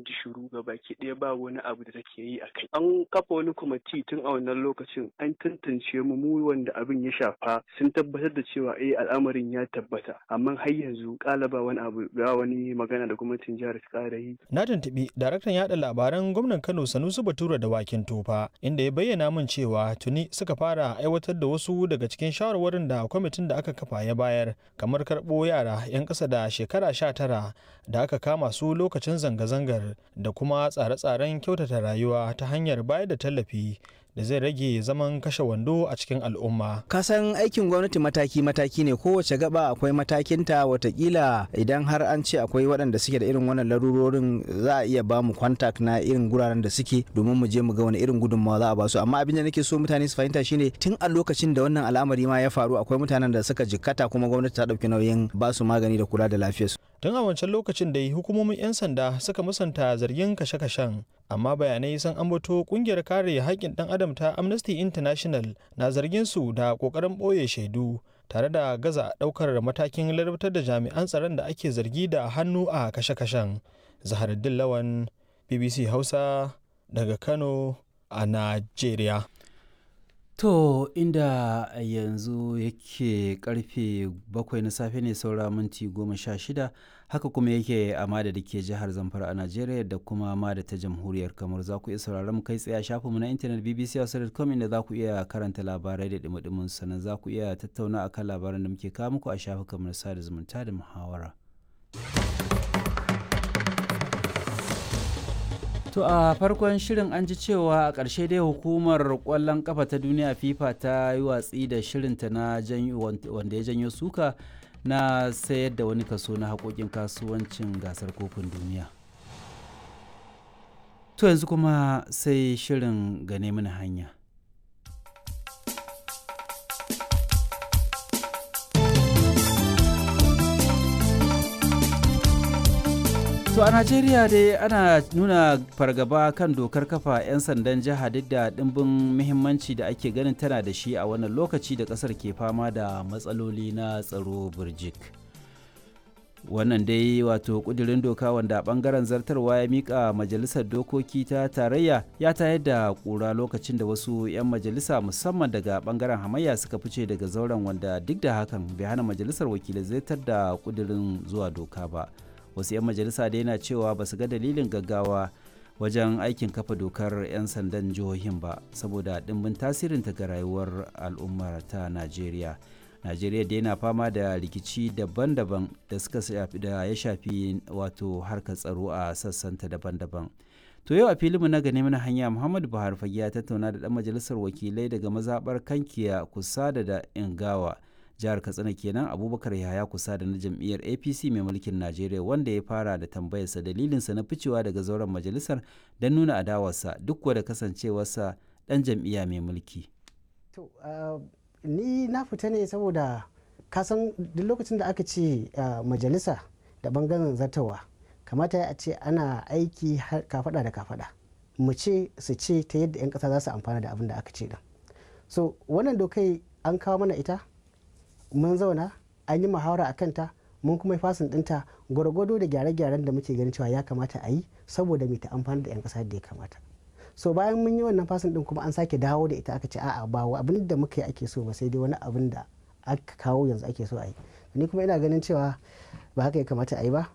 an ji shiru ga baki ɗaya ba wani abu da take yi a kai an kafa wani kwamiti tun a wannan lokacin an tantance mu mu wanda abin ya shafa sun tabbatar da cewa eh al'amarin ya tabbata amma har yanzu kala ba wani abu ba wani magana da gwamnatin jihar ta ƙara yi na tuntuɓi daraktan yaɗa labaran gwamnan kano sanusi batura da wakin tofa inda ya bayyana min cewa tuni suka fara aiwatar da wasu daga cikin shawarwarin da kwamitin da aka kafa ya bayar kamar karɓo yara 'yan ƙasa da shekara sha tara da aka kama su lokacin zanga-zangar da kuma tsare-tsaren kyautata rayuwa ta hanyar bayar da tallafi da zai rage zaman kashe wando a cikin al'umma. kasan aikin gwamnati mataki-mataki ne kowace gaba akwai matakinta watakila idan har an ce akwai waɗanda suke da irin wannan larurorin za a iya ba mu kwantak na irin guraren da suke domin mu je mu ga wani irin gudunmawa za a ba su amma abin da nake so mutane su fahimta shine tun a lokacin da wannan al'amari ma ya faru akwai mutanen da suka jikkata kuma gwamnati ta ɗauki nauyin ba su magani da kula da lafiyarsu. tun a wancan lokacin da hukumomin 'yan sanda suka musanta zargin kashe-kashen amma bayanai sun ambato kungiyar kare haƙƙin ɗan adam ta amnesty international na zargin su da ƙoƙarin ɓoye shaidu tare da gaza ɗaukar matakin larabtar da jami'an tsaron da ake zargi da hannu a kashe-kashen zaharuddin lawan bbc hausa daga kano a najeriya To inda yanzu yake karfe bakwai na safe ne saura minti goma sha shida haka kuma yake a mada da ke jihar Zamfara a Najeriya da kuma mada ta jamhuriyar kamar za ku iya sauraron mu kai tsaye a shafinmu na intanet bbc.com inda za ku iya karanta labarai da dumudumin sannan za ku iya tattauna akan labaran da muke kawo muku a shafukanmu na sada zumunta da muhawara. To a farkon shirin an ji cewa a ƙarshe dai hukumar ƙwallon ƙafa ta duniya FIFA ta yi watsi da shirinta na wanda ya janyo suka na sayar da wani kaso na haƙoƙin kasuwancin gasar kofin duniya. To yanzu kuma sai shirin gane mana hanya. To a Najeriya dai ana nuna fargaba kan dokar kafa 'yan sandan jiha duk da ɗimbin muhimmanci da ake ganin tana da shi a wannan lokaci da ƙasar ke fama da matsaloli na tsaro burjik. Wannan dai wato ƙudurin doka wanda ɓangaren zartarwa ya miƙa majalisar dokoki ta tarayya ya tayar da ƙura lokacin da wasu 'yan majalisa musamman daga ɓangaren hamayya suka fice daga zauren wanda duk da hakan bai hana majalisar wakilai zartar da ƙudurin zuwa doka ba. wasu 'yan majalisa da yana cewa ba su ga dalilin gaggawa wajen aikin kafa dokar 'yan sandan jihohin ba saboda ɗimbin tasirinta ga rayuwar al'ummar ta najeriya najeriya da yana fama da rikici daban-daban da suka shafi da ya shafi wato harkar tsaro a sassanta daban-daban to yau a filinmu na gane mana hanya muhammadu buhari fage ya tattauna da ɗan majalisar wakilai daga mazaɓar kankiya kusa da da ingawa jihar katsina kenan abubakar yahaya kusa da na jam'iyyar apc mai mulkin najeriya wanda ya fara da tambayarsa dalilinsa na ficewa daga zauren majalisar don nuna adawarsa duk da kasancewarsa dan jam'iyya mai mulki to ni na fita ne saboda kasan duk lokacin da aka ce majalisa da bangaren zartawa kamata a ce ana aiki kafada da kafada mu ce su ce ta yadda 'yan kasa za su amfana da abin da aka ce din so wannan dokai an kawo mana ita mun zauna an yi muhawara a kanta mun kuma fasin dinta gwargwado da gyare-gyaren da muke ganin cewa ya kamata a yi saboda mai ta amfani da 'yan kasa da ya kamata so bayan mun yi wannan fasin din kuma an sake dawo da ita aka ce a'a ba abin da muka yi ake so ba sai dai wani abin da aka kawo yanzu ake so a yi ni kuma ina ganin cewa ba haka ya kamata a yi ba